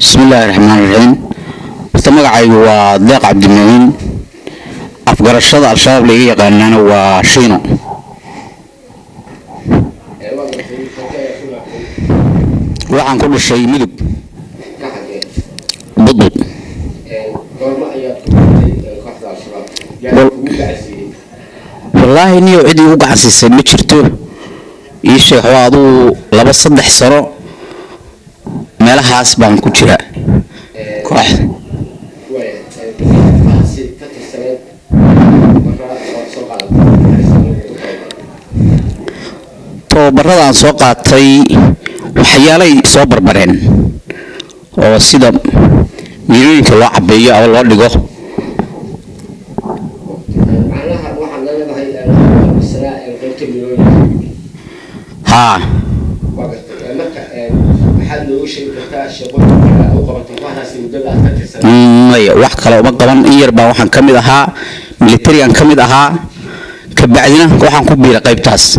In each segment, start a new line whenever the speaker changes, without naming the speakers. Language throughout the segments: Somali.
bismillaahi raxmaan raxiim horta magacaygu waa deeq cabdimuciin afgarashada al-shabaab layga yaqaanaana waa shiino waxaan ku dhashay midug budbud wallaahi niyow cid igu gacansiisay ma jirto ii sheekh waa aduu laba saddex sano meelahaas baan ku jiraa kooxda tababarada aan soo qaatay waxyaalay soo barbareen oo sida miilooyinka loo cabeeyo ama loo dhigo haa maya wax kale uma qaban in yar baa waxaan ka mid ahaa militarigan ka mid ahaa kabacdina waxaan ku biiray qaybtaas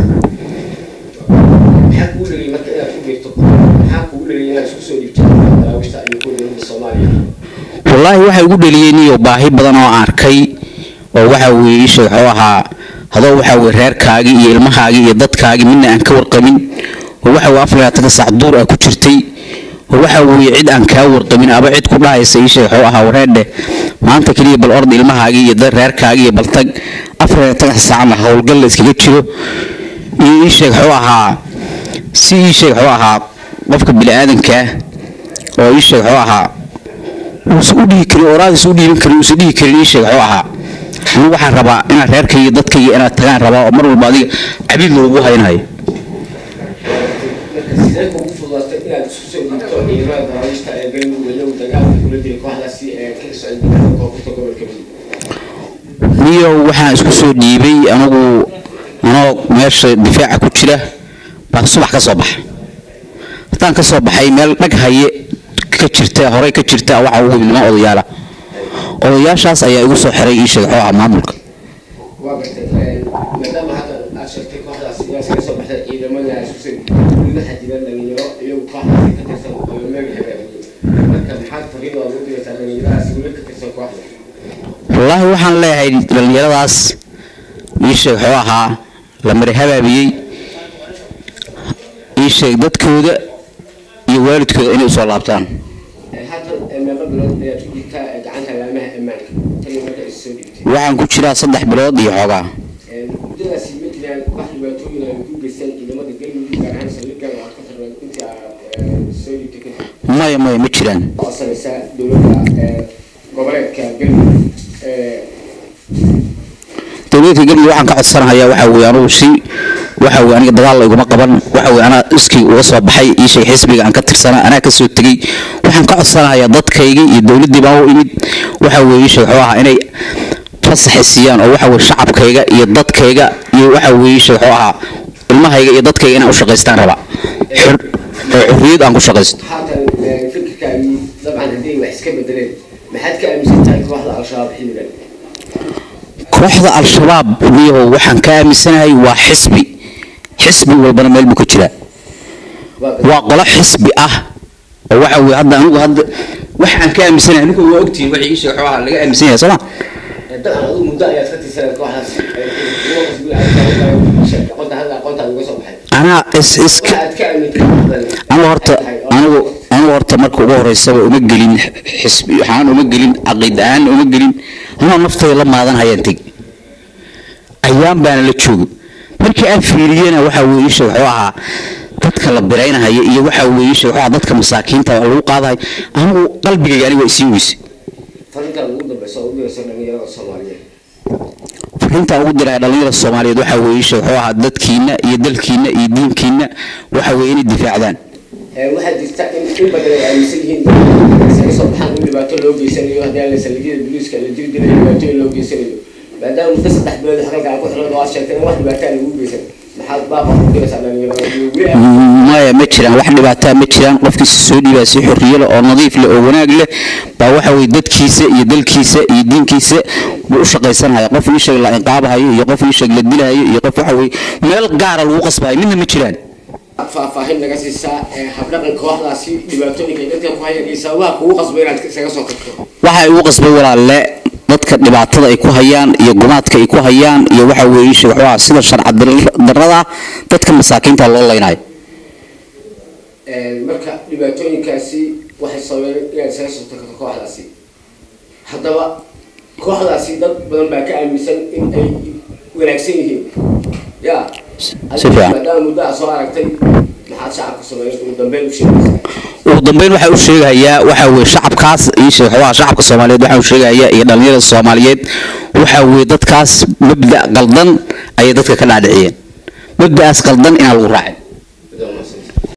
wallaahi waxa igu dheliyey niyo baahi badan oo aan arkay oo waxa weye ii sheeg wuxuu ahaa hadoo waxa weye reerkaagii iyo ilmahaagii iyo dadkaagii midna aan ka warqabin oo waxa weye afar labaatan sac duur ah ku jirtay oo waxa weye cid aan kaa warqabin aba cid ku dhahaysa ii sheeg wuxuu ahaa wareerdhe maanta keliya bal ord ilmahaagii iyo reerkaagii iyo baltag afar labaatan saacna howlgal la iskaga jiro iyo ii sheeg wuxuu ahaa si ii sheeg wuxuu ahaa qofka bini-aadankaa oo ii sheeg wuxuu ahaa uusan u dhihi karin oraadiisa u dhiiban karin uusan dhihi karin ii sheeg wuxuu ahaa anigu waxaan rabaa inaad reerkayga dadkayga inaad tagaan rabaa oo mar walba adiga cabiid loogu haynayo niyow waxaan isku soo dhiibay anigu anoo meesha difaaca ku jira baan subax ka soo baxay haddaan ka soo baxay meel dhag haye ka jirta horey ka jirta waxa ugu yimid niman odayaala odayaashaas ayaa igu soo xiray ii sheeg wuxuu ahaa maamulka wallaahi waxaan leeyahay dhallinyaradaas ii sheeg wuxuu ahaa la mari habaabiyey ii sheeg dadkooda iyo waalidkooda inay usoo laabtaan waxaan ku jiraa saddex bilood iyo xoogaa maya maya ma jiraan dowladka galmudug waxaan ka codsanahayaa waxa weye anugu si waxa weye aniga dagaal iguma qaban waxa weye anaa iskii uga soo baxay ii sheeg xisbiga aan ka tirsanaa anaa ka soo tegey waxaan ka codsanahayaa dadkayga iyo dowladdii baan u imid waxa weye ii sheeg wuxuu ahaa inay fasaxi siiyaan oo waxa weye shacabkayga iyo dadkayga iyo waxa weye ii sheeg wuxuu ahaa ilmahayga iyo dadkayga inaan u shaqaystaan rabaa oo xurriyad aan ku shaqaysto kooxda al-shabaab niyahow waxaan ka aaminsanahay waa xisbi xisbi walbana meel buu ka jiraa waa qolo xisbi ah oo waxa weye hadda anigu hadda wax aan ka aaminsanahay anigu waa ogtihiin waxay ii sheeg waxaa laga aaminsan yahay sooma anaa is iska anigu horta anigu anigu horta marka ugu horeysaba uma gelin xisbi waxaan uma gelin caqiid ahaan uma gelin anoo naftayda la maadan hayaan teg ayaan baana la joogo markii aan fiiriyena waxa weye isha wuxuu ahaa dadka la biraynahaya iyo waxa weye isha wuxuu ahaa dadka masaakiinta oo lagu qaadahay anigu qalbigayga aniga waa isii weyse fariinta ugu diraa dhalinyarada soomaaliyeed waxa weye isha wuxuu ahaa dadkiina iyo dalkiina iyo diinkiina waxa weye inay difaacdaan
waxaa jirta in in badan ay aaminsan yihiin isaga soo baxaan in dhibaato loo geysanayo haddii aan la saldhigyada booliiska la jiri dilayo dhibaato in loo geysanayo maadaama muddo saddex bilood xalalka aan ku xiran oo aad sheegtay in wax dhibaataa lagu geysan maxaad baaqa ku diraysaa dhalinyarada
maya ma jiraan wax dhibaataa ma jiraan qofkiisa soo dhiibaa si xorriyo leh oo nadiif leh oo wanaag leh baa waxa weye dadkiisa iyo dalkiisa iyo diinkiisa buu u shaqaysanaya qof ii sheeg la inqaabahayo iyo qof ii sheeg la dilahayo iyo qof waxa weye meel gaara lagu qasbahayo midna ma jiraan
faahfaahin naga siisaa ee habdhaqan kooxdaasi dhibaatooyinka ay dadka ku hayaan iyo sababaha kugu qasbay inaad isaga soo tagto
waxa igu qasbay walaalle dadka dhibaatada ay ku hayaan iyo gumaadka ay ku hayaan iyo waxa weeye sheekh waa sida sharci darrada dadka masaakiinta loo leynayo
marka dhibaatooyinkaasi waxay sababeen inaad isaga soo tagto kooxdaasi haddaba kooxdaasi dad badan baa ka aaminsan in ay wanaagsan yihiin ya
Si
adiga
fiican.
maadaama muddo aad soo aragtay maxaad shacabka sameeyay ugu dambeyn u sheegaysaa
ugu dambeyn waxaa u sheegayaa waxa weeye shacabkaas iyo sheekh waa shacabka soomaaliyeed waxaa u sheegayaa iyo dhalinyarada soomaaliyeed waxa weeye dadkaas mabda qaldan ayay dadka ka dhaadhiciyeen mabda'aas qaldan inaan lagu raacin